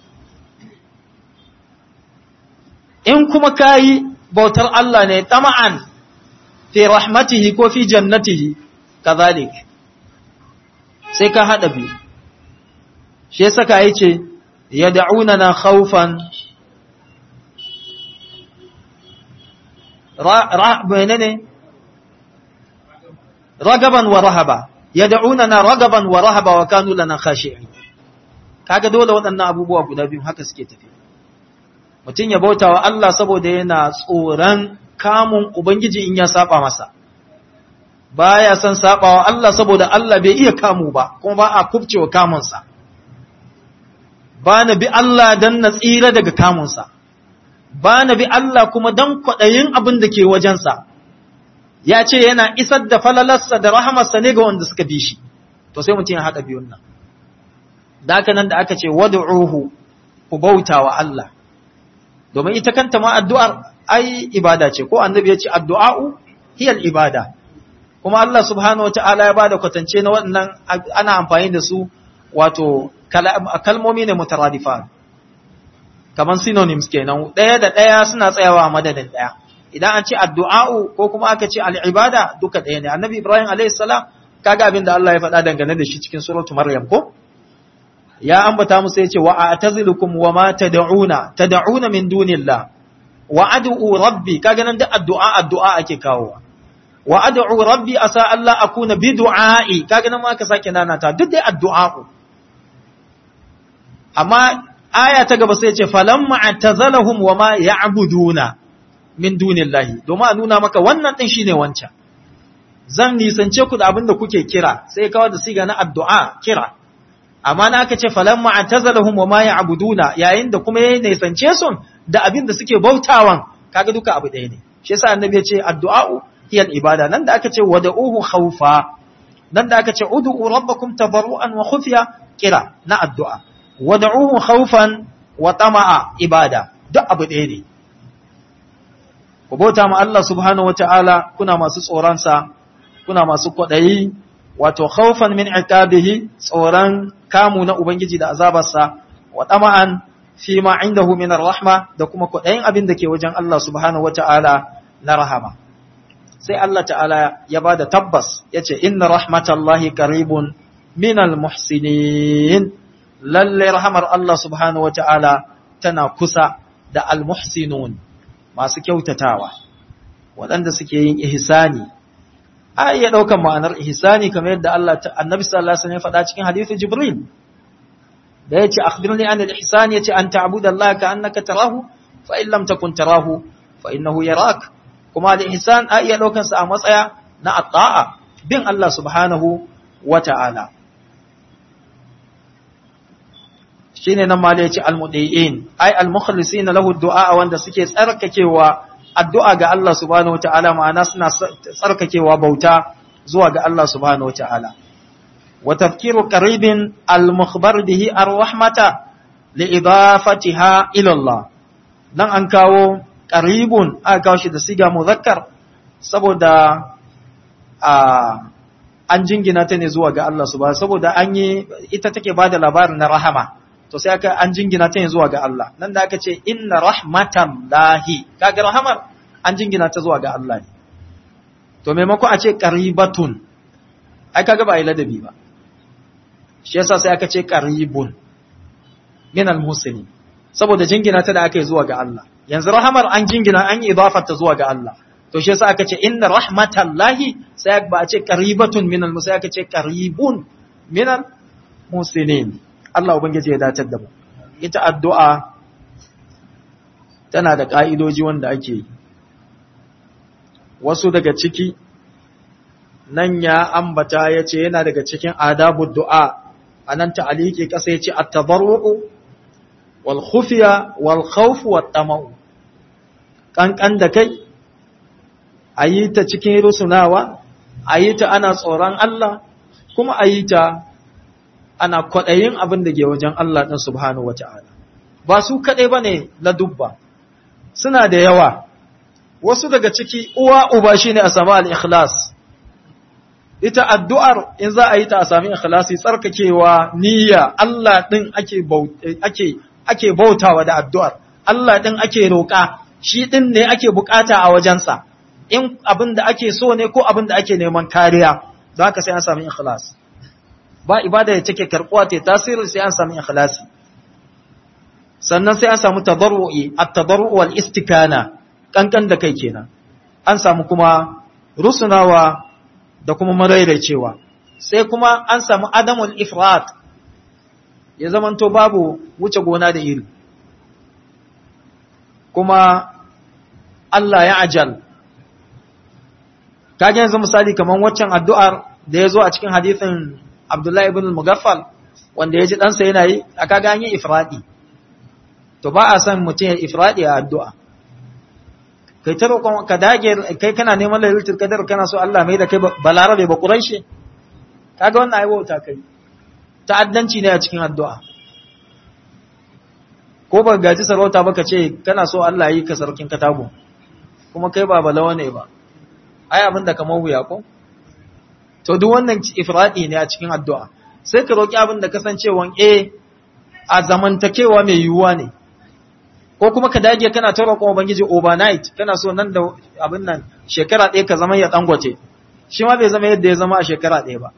in kuma kayi bautar Allah ne tama'an fi rahmatihi ko fi jannatihi kazalik sai ka hada biyu shi yasa ka yace yad'unana khawfan ra menene ragaban wa rahaba yad'unana ragaban wa rahaba wa kanu lana khashi'in kaga dole waɗannan abubuwa guda biyu haka suke tafi mutum ya bauta wa Allah saboda yana tsoron kamun Ubangiji in ya saba masa, baya son saba wa Allah saboda Allah bai iya kamu ba, kuma ba a kubcewa kamunsa, ba na bi Allah don na tsira daga kamunsa, ba na bi Allah kuma don kwaɗayin abin da ke wajensa, ya ce yana isar da falalarsa da rahamarsa ne ga wanda suka bi shi, to sai mutum ya haɗa biyun nan. Da nan da aka ce, wadu'uhu ku bauta wa Allah. domin ita kanta ma addu'ar ai ibada ce ko annabi ya ce addu'a'u hiyal ibada kuma Allah subhanahu wata'ala ya bada kwatance na waɗannan ana amfani da su wato kalmomi ne mutaradifa kamar synonyms kenan ɗaya da ɗaya suna tsayawa a madadin ɗaya idan an ce addu'a'u ko kuma aka ce al'ibada duka ɗaya ne annabi ibrahim alayhis salam kaga abin da Allah ya faɗa dangane da shi cikin suratu maryam ko ya ambata musu yace wa a'tazilukum wa ma tad'una tad'una min dunillah wa ad'u rabbi kaga nan da addu'a addu'a ake kawowa wa ad'u rabbi asa Allah akuna bi du'a'i kaga nan ma aka sake nanata duk dai addu'a amma aya ta gaba sai yace falamma atazalahum wa ma ya'buduna min dunillahi domin a nuna maka wannan din shine wancan zan nisance ku da abin da kuke kira sai kawo da siga na addu'a kira amma na aka ce falamma atazalahum wa ma ya'buduna yayin da kuma yayin nisance su da abin da suke bautawan kaga duka abu ɗaya ne shi yasa annabi ya ce addu'a'u hiya ibada nan da aka ce wad'uhu khawfa nan da aka ce ud'u rabbakum tabarruan wa khufiya kira na addu'a wad'uhu khawfan wa tama'a ibada duk abu ɗaya ne ku bauta ma Allah subhanahu wata'ala kuna masu tsoron sa kuna masu kwaɗayi wato khawfan min iqabihi tsoron kamu na ubangiji da azabarsa wa tama'an fi ma indahu min rahma da kuma kudayin abin da ke wajen Allah subhanahu wata'ala na rahama sai Allah ta'ala ya bada tabbas yace inna rahmatallahi qaribun minal muhsinin lalle rahamar Allah subhanahu wata'ala tana kusa da almuhsinun masu kyautatawa waɗanda suke yin ihsani a iya ɗaukan ma'anar ihsani kamar yadda Allah annabi sallallahu alaihi wasallam ya faɗa cikin hadithu Jibril da yace akhbirni an al-ihsan yace an ta'budu Allah ka annaka tarahu fa in lam takun tarahu fa innahu yarak kuma al-ihsan a iya ɗaukan sa a matsaya na at-ta'a bin Allah subhanahu wata'ala shine nan ma da yace almudiin ai almukhlisina lahu du'a wanda suke tsarkakewa addu'a ga Allah subhanahu wata'ala ma'ana suna tsarkakewa bauta zuwa ga Allah subhanahu wata'ala wa tafkiru qaribin al-mukhbar bihi ar-rahmata li idafatiha ila Allah dan an kawo qaribun aka kawo shi da siga muzakkar saboda a an jingina ta ne zuwa ga Allah subhanahu saboda an yi ita take bada labarin na rahama to sai aka an jingina ta ne zuwa ga Allah nan da aka ce inna rahmatan lahi kaga rahamar an jingina ta zuwa ga Allah ne to maimako a ce qaribatun ai kaga ba ai ladabi ba shi yasa sai aka ce qaribun min al-muslimin saboda jingina ta da aka yi zuwa ga Allah yanzu rahamar an jingina an yi idafar ta zuwa ga Allah to shi yasa aka ce inna rahmatallahi sai ba a ce qaribatun min al-muslimin aka ce qaribun min al-muslimin Allah ubangiji ya dace da mu ita addu'a tana da ka'idoji wanda ake yi wasu daga ciki nan ya ambata ya ce yana daga cikin adabu du'a a nan ta'aliki ƙasa ya ce a tabarru'u wal khufiya wal khawfu wat tama'u ƙanƙan da kai a yi ta cikin rusunawa a yi ta ana tsoron Allah kuma a yi ta ana kwaɗayin abin da ke wajen Allah ɗin subhanahu wata'ala ba su kaɗai ba ne na dubba suna da yawa wasu daga ciki uwa uba shine a samu al-ikhlas ita addu'ar in za a yi ta a sami ikhlasi tsarkakewa niyya Allah din ake ake ake bautawa da addu'ar Allah din ake roƙa shi din ne ake bukata a wajensa in abin da ake so ne ko abin da ake neman kariya don haka sai an sami ikhlas ba ibada da take karbuwa ta tasiri sai an sami ikhlasi sannan sai an samu tadarru'i at-tadarru wal istikana kankan da kai kenan an samu kuma rusunawa da kuma marairaicewa sai kuma an samu adamul ifrat ya zamanto babu wuce gona da iri kuma Allah ya ajal kage yanzu misali kaman waccan addu'ar da ya zo a cikin hadithin Abdullahi ibn al-Mughaffal wanda ya ji ɗansa yana yi a kaga an yi ifradi to ba a san mutum ya ifradi a addu'a kai ta roƙon ka dage kai kana neman lailatul qadar kana so Allah mai da kai balarabe ba quraishi kaga wannan ai wauta kai ta'addanci ne a cikin addu'a ko ba gaji sarauta ba ka ce kana so Allah yi ka sarkin katago kuma kai ba balawa ne ba ai abinda kamar wuya ko to duk wannan ifradi ne a cikin addu'a sai ka roki abin da kasancewan eh a zamantakewa mai yiwuwa ne ko kuma ka dage kana ta roƙon ubangiji overnight kana so nan da abin nan shekara ɗaya ka zama ya dangote shi ma bai zama yadda ya zama a shekara ɗaya ba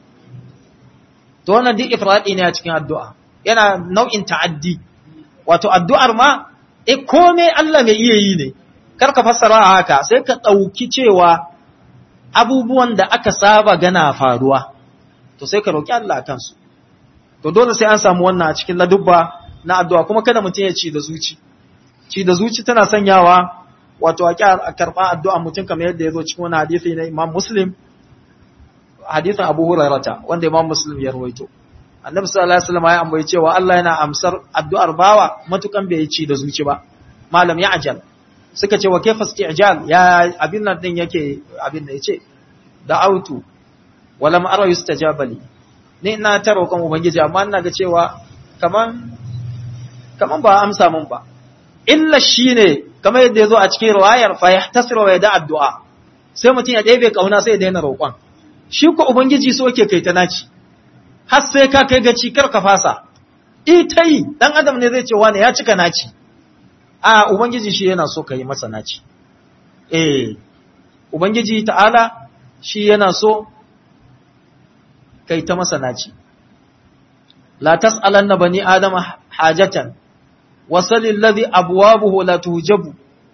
to wannan duk ifradi ne a cikin addu'a yana nau'in ta'addi wato addu'ar ma e komai Allah mai iya yi ne kar ka fassara a haka sai ka ɗauki cewa abubuwan da aka saba gana faruwa to sai ka roƙi Allah kansu to dole sai an samu wannan a cikin ladubba na addu'a kuma kada mutum ya ci da zuci ci da zuci tana sanyawa wato a karɓa addu'a mutum kamar yadda ya zo cikin wani hadisi na Imam Muslim hadisin Abu Hurairata wanda Imam Muslim ya rawaito Annabi sallallahu alaihi wasallam ya ambaye cewa Allah yana amsar addu'ar bawa matukan bai ci da zuci ba malam ya ajal suka ce wa kaifa isti'jal ya abin nan din yake abin da yace da'autu walam ara yustajaba li ni ina ta roƙon ubangiji amma ina ga cewa kaman kaman ba amsa mun ba illa shine kamar yadda yazo a cikin riwayar fa yahtasiru wa yada addu'a sai mutum ya ɗebe kauna sai ya daina roƙon shi ko ubangiji so yake kai ta naci har sai ka kai gaci kar ka fasa ita yi dan adam ne zai ce wani ya cika naci a ubangiji shi yana so ka yi masa naci eh ubangiji ta'ala shi yana so kai ta masa naci la tas'alanna bani adama hajatan wasalil ladhi abwabuhu la tujabu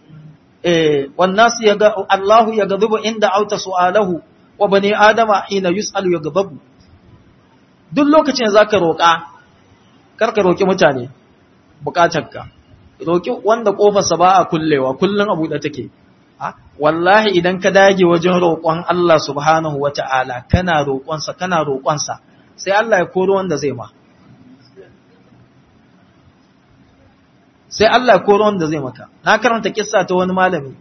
eh wan nas yaga Allahu yaghdabu inda auta su'alahu wa bani adama hina yus'alu yaghdabu duk lokacin zaka roƙa karka roki mutane bukatarka roki wanda kofarsa ba a kullewa kullun abu da take wallahi idan ka dage wajen roƙon Allah subhanahu wata'ala kana roƙonsa kana roƙonsa sai Allah ya koro wanda zai ma sai Allah ya koro wanda zai maka na karanta kissa ta wani malami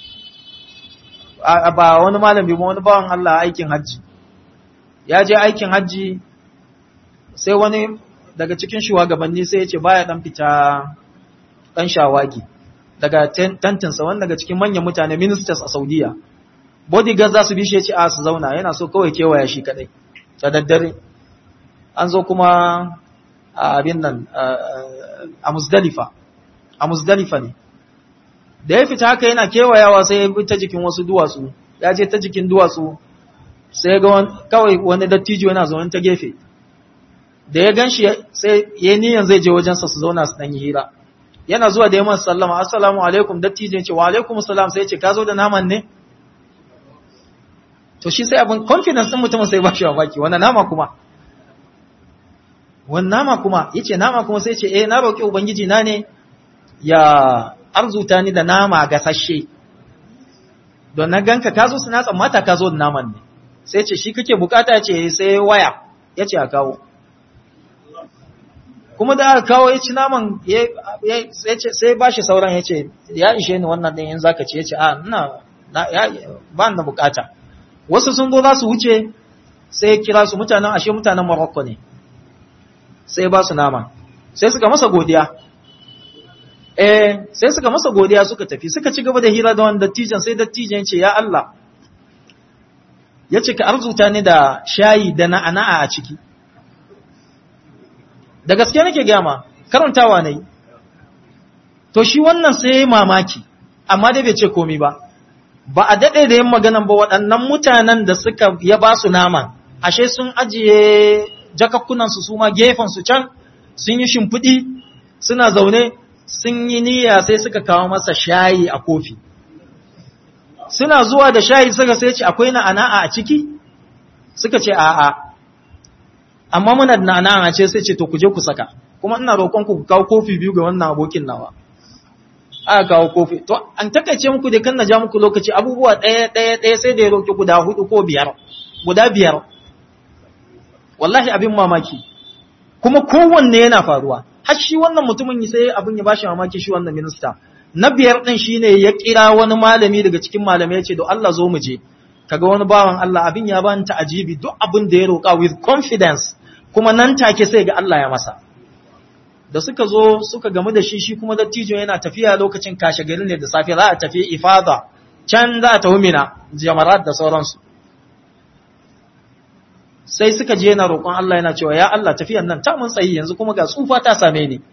ba wani malami ba wani bawan Allah aikin hajji ya je aikin hajji sai wani daga cikin shugabanni sai ya ce baya dan fita dan shawagi daga tantinsa wani daga cikin manyan mutane ministers a Saudiya bodyguard za su bi shi ya ce a su zauna yana so kawai kewaya shi kadai da daddare an zo kuma a abin nan a Muzdalifa a Muzdalifa ne da ya fita haka yana kewayawa sai ya bi ta jikin wasu duwatsu ya je ta jikin duwatsu sai ga kawai wani dattijo yana zaune ta gefe da ya gan shi sai ya niyan zai je wajensa su zauna su dan yi hira yana zuwa da yaman sallama assalamu alaikum dattijo ce wa alaikum salam sai ya ce ka zo da naman ne to shi sai abin confidence din mutumin sai ba shi baki wannan nama kuma wannan nama kuma yace nama kuma sai ce eh na roki ubangiji na ne ya arzuta ni da nama gasashe don na ganka ka zo suna tsammata ka zo da naman ne sai ce shi kake bukata ce sai waya ya ce a kawo kuma da aka kawo ya ci naman sai ba shi sauran ya ce ya ishe ni wannan ɗin yin zaka ce ya ce a ina ba na bukata wasu sun zo za su wuce sai kira su mutanen ashe mutanen Morocco ne sai ba su nama sai suka masa godiya eh sai suka masa godiya suka tafi suka ci gaba da hira da wani dattijan sai dattijan ce ya Allah ya ce ka arzuta ni da shayi da na'ana'a a ciki da gaske nake gama karantawa ne to shi wannan sai mamaki amma dai bai ce komi ba ba a daɗe da yin maganan ba waɗannan mutanen da suka ya ba su naman ashe sun ajiye jakakkunansu su ma gefensu can sun yi shimfiɗi suna zaune sun yi niyya sai suka kawo masa shayi a kofi suna zuwa da shayi suka sai ce akwai na'ana'a a ciki suka ce a'a amma muna da na'ana'a ce sai ce to ku je ku saka kuma ina roƙon ku kawo kofi biyu ga wannan abokin nawa aka kawo kofi to an takaice muku da kan na ja muku lokaci abubuwa ɗaya ɗaya ɗaya sai da ya roƙi guda hudu ko biyar guda biyar wallahi abin mamaki kuma kowanne yana faruwa har shi wannan mutumin sai abin ya bashi mamaki shi wannan minista na biyar din shine ya kira wani malami daga cikin malamai ya ce do Allah zo mu je kaga wani bawan Allah abin ya bani ta'ajibi duk abin da ya roƙa with confidence kuma nan take sai ga Allah ya masa da suka zo suka gamu da shi shi kuma dattijo yana tafiya lokacin kashe gari ne da safe za a tafi ifada can za a tafi mina jamarat da sauransu sai suka je na roƙon Allah yana cewa ya Allah tafiyan nan ta mun tsayi yanzu kuma ga tsufa ta same ni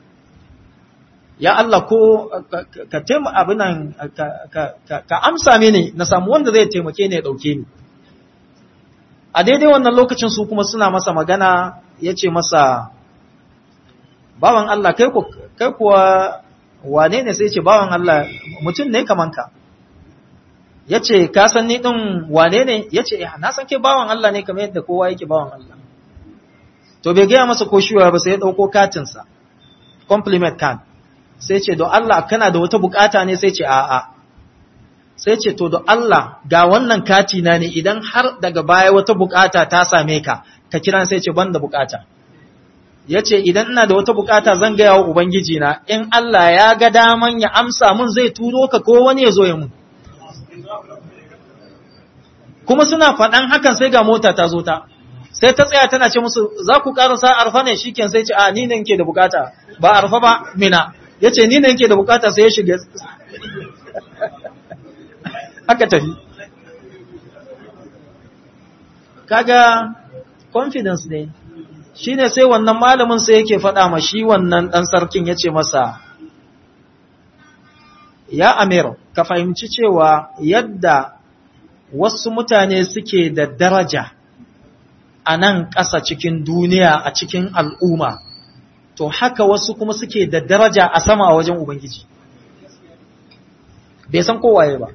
ya Allah ko ka taima abinan ka amsa mini na samu wanda zai taimake ni ya ɗauke ni a daidai wannan lokacin su kuma suna masa magana ya ce masa bawan Allah kai kuwa wane ne sai ce bawan Allah mutum ne kaman ka ya ce ka san ni ɗin wane ne ya ce na san ke bawan Allah ne kamar yadda kowa yake bawan Allah to bai gaya masa ko shiwa ba sai ya ɗauko katinsa compliment card sai ce don Allah kana da wata bukata ne sai ce a'a sai ce to don Allah ga wannan kati na ne idan har daga baya wata bukata ta same ka ka kira sai ce ban da bukata ya ce idan ina da wata bukata zan gaya wa Ubangiji na in Allah ya ga daman ya amsa mun zai turo ka ko wani ya zo ya mun kuma suna faɗan hakan sai ga mota ta zo ta sai ta tsaya tana ce musu za ku ƙarasa arfa ne shi sai ce a ni ne ke da bukata ba arfa ba mina ya ce ni ne ke da bukata sai ya shiga haka tafi kaga confidence ne shi ne sai wannan malamin sai yake faɗa ma shi wannan ɗan sarkin ya ce masa ya amir ka fahimci cewa yadda wasu mutane suke da daraja a nan ƙasa cikin duniya a cikin al'umma to haka wasu kuma suke da daraja a sama a wajen Ubangiji bai san kowaye ba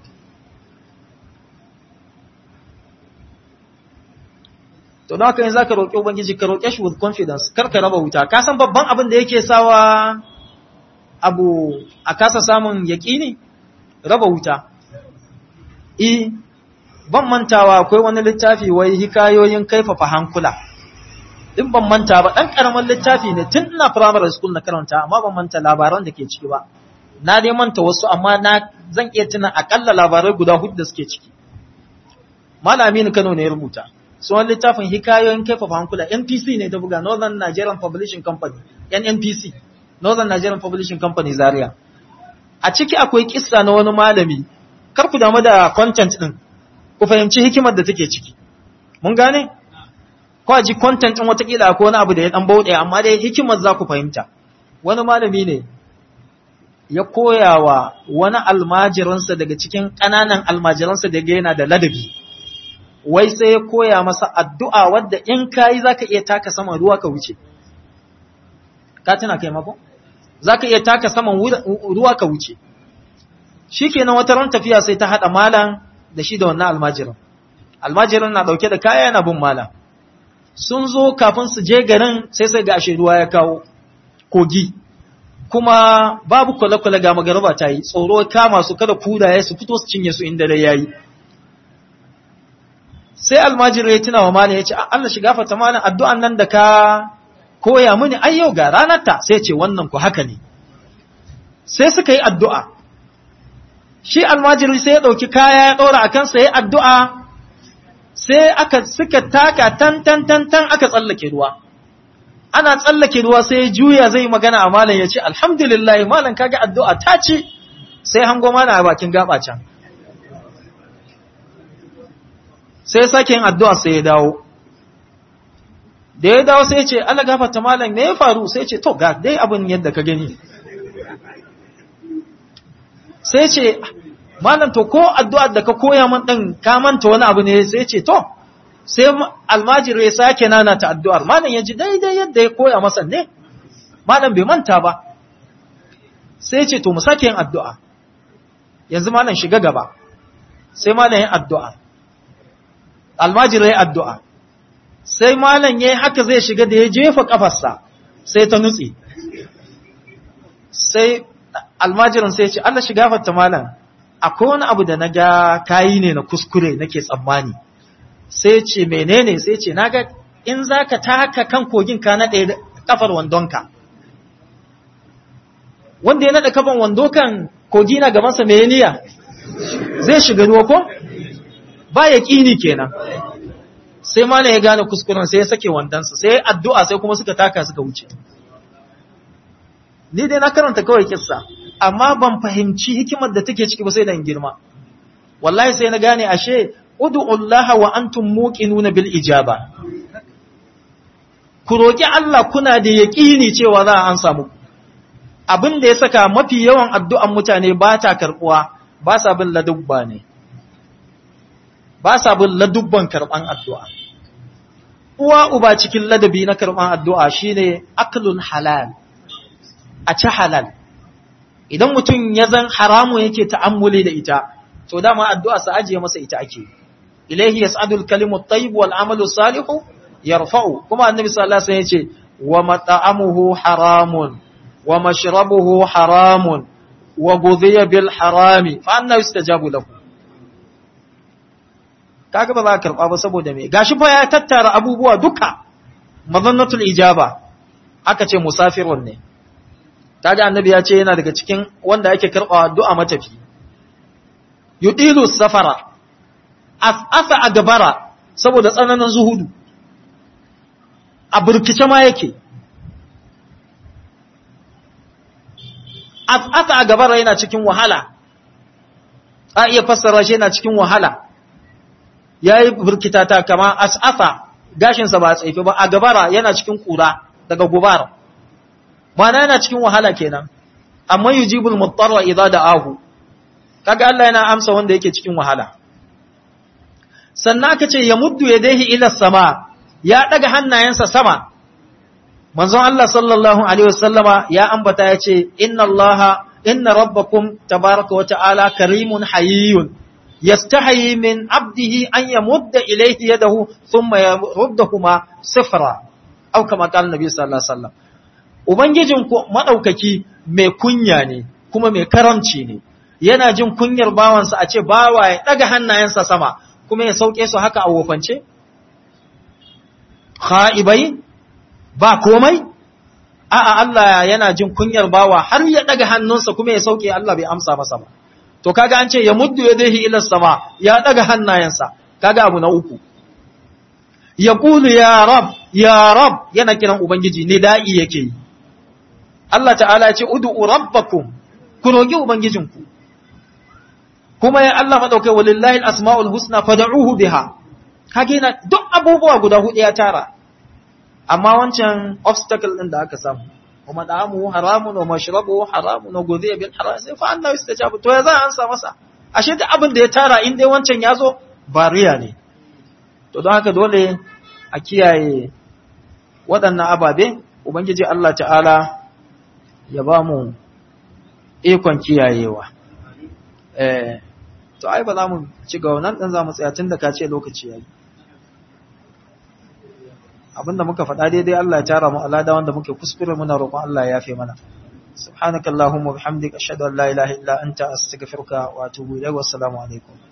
to da haka yin za ka roƙe Ubangiji ka roƙe shi with confidence kar ka raba wuta ka san babban abin da yake sawa abu a kasa samun yaƙini raba wuta i ban mantawa akwai wani littafi wai hikayoyin kaifafa hankula in ban manta ba dan karamin littafi ne tun ina primary school na karanta amma ban manta labaran da ke ciki ba na dai manta wasu amma na zan iya tuna akalla labarai guda hudu da suke ciki malami ne Kano ne ya rubuta sunan littafin hikayoyin kaifafa hankula NPC ne ta buga Northern Nigerian Publishing Company NNPC Northern Nigerian Publishing Company Zaria a ciki akwai kissa na wani malami kar ku damu da content din ku fahimci hikimar da take ciki mun gane ko a ji content din watakila ko wani abu da ya dan bauɗe amma dai hikimar za ku fahimta wani malami ne ya koya wa wani almajiransa daga cikin ƙananan almajiransa da yana da ladabi wai sai ya koya masa addu'a wadda in kayi za ka iya taka saman ruwa ka wuce ka tuna kai mako? za ka iya taka saman ruwa ka wuce shi kenan wata ran tafiya sai ta haɗa malam da shi da wannan almajiran almajiran na ɗauke da kaya yana bin malam sun zo kafin su je garin sai sai ga ashe ruwa ya kawo kogi kuma babu kwale-kwale ga magaraba ta yi tsoro kama su kada kudaye su fito su cinye su inda dai yayi sai almajiru ya tuna wa malam ya ce Allah shiga fata malam addu'an nan da ka koya mini ai yau ga ranarta sai ce wannan ku haka ne sai suka yi addu'a shi almajiru sai ya ɗauki kaya ya ɗora a kansa ya addu'a sai aka suka taka tan tan tan tan aka tsallake ruwa ana tsallake ruwa sai ya juya zai magana a malam ya ce alhamdulillah malam kaga addu'a ta ce sai hango mana a bakin gaba can sai ya sake yin addu'a sai ya dawo da ya dawo sai ya ce Allah gafarta malam me ya faru sai ya ce to ga dai abin yadda ka gani sai ya ce malam to ko addu'ar da ka koya man din ka manta wani abu ne sai ya ce to sai almajiri ya sake nana ta addu'ar malam ya ji daidai yadda ya koya masa ne malam bai manta ba sai ya ce to mu sake yin addu'a yanzu malam shiga gaba sai malam yin addu'a almajiri ya addu'a sai malam ya haka zai shiga da ya jefa kafarsa sai ta nutse sai almajirin sai ce Allah shiga fata malam akwai wani abu da na ga kayi ne na kuskure nake tsammani sai ce menene sai ce naga in zaka taka kan kogin ka naɗe kafar wandonka wanda ya naɗa kafan wando kan kogi na gabansa mai niyya zai shiga ruwa ko ba ya ƙini kenan sai malam ya gane kuskuren sai ya sake wandonsa sai addu'a sai kuma suka taka suka wuce ni dai na karanta kawai kissa amma ban fahimci hikimar da take ciki ba sai dan girma wallahi sai na gane ashe ud'ullaha wa antum muqinuna bil ijaba ku roki Allah kuna da yaqini cewa za a an samu abin da ya saka mafi yawan addu'an mutane ba ta karbuwa ba sa bin ladubba ne ba sa bin ladubban karban addu'a uwa uba cikin ladabi na karban addu'a shine aklun halal a ci halal idan mutum ya zan haramu yake ta'ammuli da ita to dama addu'a sa ajiye masa ita ake ilaihi yas'adul kalimu tayyib wal amalu salihu yarfa'u kuma annabi sallallahu alaihi wasallam yace wa mat'amuhu haramun wa mashrabuhu haramun wa ghudhiya bil harami fa anna yustajabu lahu kaga ba za ka karba ba saboda me gashi fa ya tattara abubuwa duka mazannatul ijaba aka ce musafirun ne kaga annabi ya ce yana daga cikin wanda yake karɓa addu'a matafi yudilu safara as'asa a gabara saboda tsananin zuhudu a burkice ma yake as'asa a gabara yana cikin wahala a iya fassara shi yana cikin wahala yayi burkitata kama as'asa gashinsa ba a tsaifi ba a gabara yana cikin kura daga gubara mana yana cikin wahala kenan amma yujibul muttarra idza da'ahu kaga Allah yana amsa wanda yake cikin wahala sannan aka ce ya muddu yadayhi ila sama ya daga hannayensa sama manzon Allah sallallahu alaihi wasallama ya ambata ya ce inna Allah inna rabbakum tabaraka wa ta'ala karimun hayyun yastahi min abdihi an yamudda ilayhi yadahu thumma yaruddahuma sifra aw kama qala nabi sallallahu alaihi wasallam Ubangijinku maɗaukaki mai kunya ne, kuma mai karamci ne, yana jin kunyar bawansa a ce bawa ya daga hannayensa sama kuma ya sauke su haka a wofance kha'ibai ba komai a'a Allah yana jin kunyar bawa har ya daga hannunsa kuma ya sauke Allah bai amsa masa ba to kaga an ce ya muddu yadayhi ila sama ya daga hannayensa kaga abu na uku ya kulu ya rab ya rab yana kiran ubangiji ne da'i yake yi Allah ta'ala ya ce ud'u rabbakum ku roki ubangijinku kuma ya Allah madaukai walillahi al-asma'ul husna fad'uhu biha kage na duk abubuwa guda hudu ya tara amma wancan obstacle din da aka samu kuma da'amu haramun wa mashrabu haramun wa gudhiya bil haram sai fa annahu istajabu to ya za an sa masa ashe duk abin da ya tara in dai wancan ya zo bariya ne to don haka dole a kiyaye waɗannan ababe ubangiji Allah ta'ala ya ba mu ikon kiyayewa eh to ai ba za mu ci ga wannan dan za mu tsaya tun da ka ce lokaci yayi abinda muka faɗa daidai Allah ya tara mu alada wanda muke kuskure muna roƙon Allah ya yafe mana subhanakallahumma bihamdika ashhadu an la ilaha illa anta astaghfiruka wa atubu ilayk wa assalamu alaikum